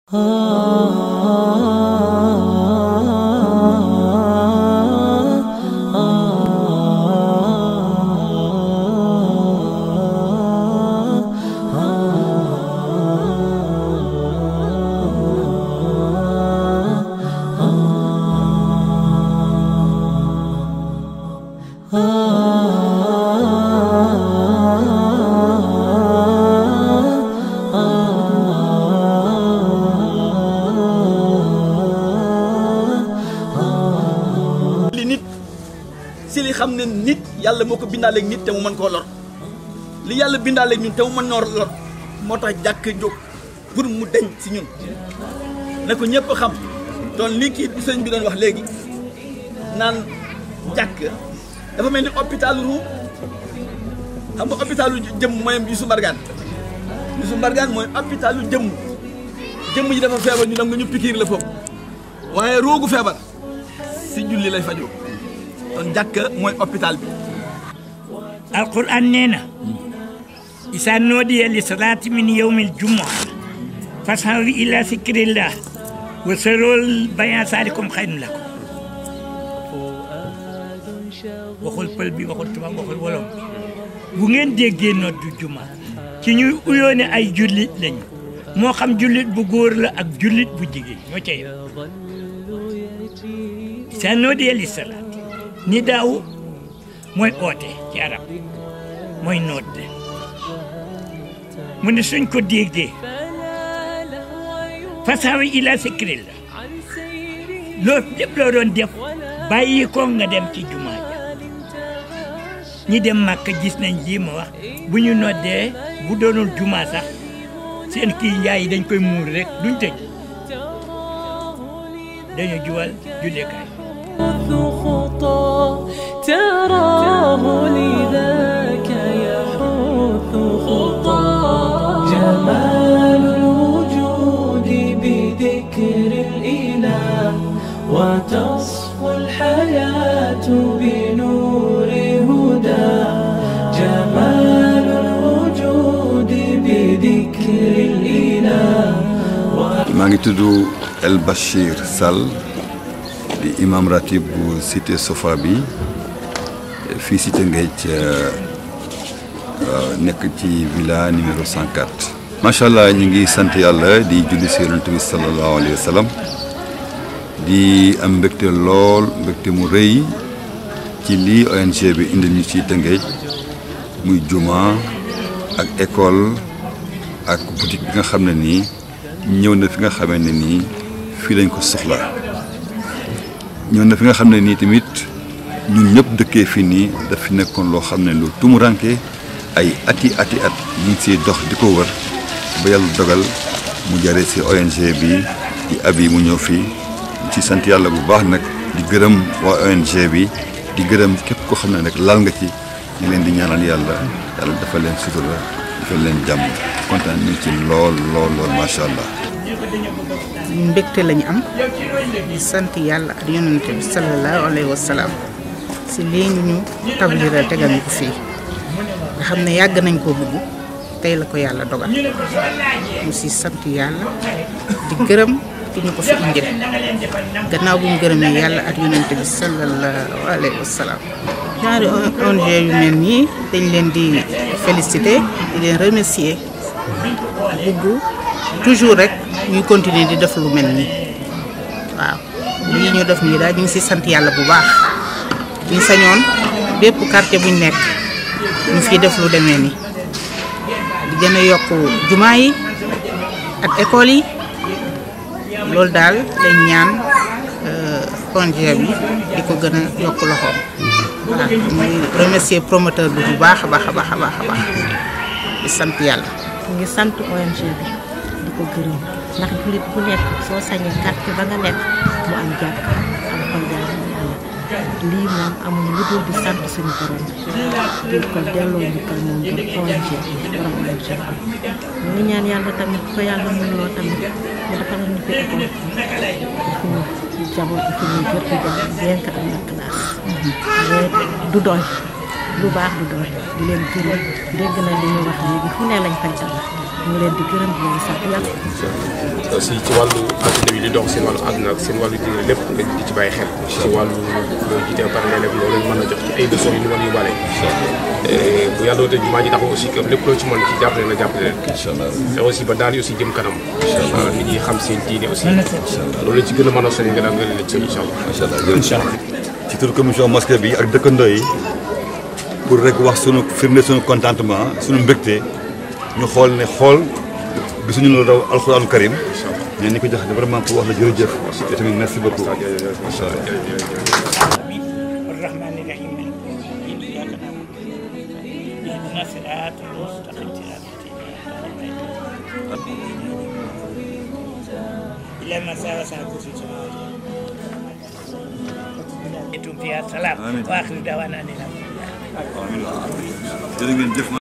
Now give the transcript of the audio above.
li nit si li xam ne nit yàlla moo ko bindaaleeg nit te mu mën koo lor li yàlla bindaaleeg ñun te mu mën noo lor moo tax jàkk jóg pour mu deñ si ñun na ko ñëpp xam doon li kii bi sëñ bi doon wax léegi naan jàkk dafa mel ni hôpitalu ru xam nga hôpitalu jëmm mooy Youssou Mbargane Youssou Mbargane mooy hôpitalu jëmm jëmm ji dafa feebar ñu dem nga ñu pikiir la foofu waaye roogu feebar si julli lay fajoo kon jàkka mooy hôpital bi alquran nee na isa noodiya li salaati min yawmi aljumua fasaw ila zikrillah wa sarol bayan saalikum xayrun lakum waxul pël bi waxul tubaab waxul wolof bi bu ngeen déggee noddu juma ci ñuy uyoo ne ay jullit lañu moo xam jullit bu góor la ak jullit bu jigéen ñoo ca yem isa noodiya li salaati ni daaw mooy oote ci arab mooy noot mu ne suñ ko déggee fasawi ila zikrillah loo lépp loo doon def bàyyi ko nga dem ci jumaa ja ñi dem màkk gis nañ lii ma wax bu ñu noddee bu doonul jumaa sax seen kii njaay yi dañ koy muur rek duñ tëj dañu juwal jullekaay خطى تراه لذاك يحث خطى جمال الوجود بذكر الإله وتصفو الحياة بنور هدى جمال الوجود بذكر الإله maa ngi tudd El Bachir Sall di imam ratib bu cité Sofa bi fii si Tëngéej nekk ci villa numéro 104. macha allah ñu ngi sant yàlla di julli si yonent bi sallallahu alayhi wa sallam di am mbégte lool mbégte mu rëy ci lii ONG bi indi ñu ci Tëngéej muy juma ak école ak boutique bi nga xam ne nii ñëw na fi nga xamee ne nii fii lañ ko soxla ñëw na fi nga xam ne nii tamit ñun ñëpp dëkkee fii nii daf fi nekkoon loo xam ne lu tumuranke ay ati ati at ñu ngi siy dox di ko wër ba yàlla dogal mu jare si ONG bi di abi mu ñëw fii ci sant yàlla bu baax nag di gërëm waa ONG bi di gërëm képp koo xam ne nag laal nga ci ñu leen di ñaanal yàlla yàlla dafa leen sutura dafa leen jàmm kontaan nañ ci lool lool lool macha allah. mbégte lañu am di sant yàlla ak yonente bi sallallahu alayhi wa salaam si lii ñu ñu tabliral tegal ñu ko fii nga xam ne yàgg nañ koo bëgg tey la ko yàlla dogal mu si sant yàlla di gërëm ki ñu ko fi indil gannaaw bu ñu gërëmee yàlla ak yonente bi sallallahu alayhi wa salaam ñaari ONG yu mel nii dañ leen di féliciter di leen remercier bugg toujours rek ñuy continuer di def lu mel nii waaw lii ñu def nii daal ñu ngi si sant yàlla bu baax ñu sañoon bépp quartier buñ nekk ñu fiy def lu demee nii di gën a yokk jumaa yi ak école yi loolu daal dañ ñaan ONG bi di ko gën a yokk loxoom voilà muy remercier promoteur bi bu baax a baax a baax a baax a baax di sant yàlla ñu ngi sant ONG bi di ko gërëm ndax jullit bu nekk soo sañee quartier ba nga nekk mu am jàkk am koy jaamu yàlla lii moom amuñu lu dul di sant suñu borom di ko delloo njukkal moom borom ONG borom ONG ñu ngi ñaan yàlla tamit ko yàlla mën loo tamit mu defal ñu fi école fi ñu jaboot fi ñuy jot di jàng bien que am na classe mais du doy lu baax du doy di leen gërëm dégg na li ñu wax léegi fu ne lañ fay tabax ñu leen di gërëm di leen sant yàlla aussi ci wàllu adduna bi di dox seen wàllu adduna ak seen wàllu diine lépp nga di ci bàyyi xel ci wàllu loolu jiite ba pare léeg-léeg loolu lañ mën a jox ci ay leçons yu ñu mën a yóbbaale bu yàlla doon jumaa ji taxaw aussi que lépp loo ci mën ci jàppale na jàppale leen te aussi ba daal yi aussi jëm kanam waaw nit ñi xam seen diine aussi loolu lañ ci gën a mën a soññ nga daal nga leen ci incha allah macha allah jërëjëf ci turu commission mosquée bi ak dëkkandoo yi pour rek wax sunu firnde sunu contentement sunu mbégte ñu xool ne xool gisuñu lu raw alxuraanu karim mais ni ko jox vraiment pour wax la jërëjëf te tamit merci beaucoup macha allah الرحمن الرحيم مالك يوم الدين إياك نعبد وإياك نستعين اهدنا الصراط المستقيم صراط الذين إلى ما ساوى ساعة في السماوات أنتم فيها السلام وآخر دعوانا أن الحمد لله jërë ngeen jëf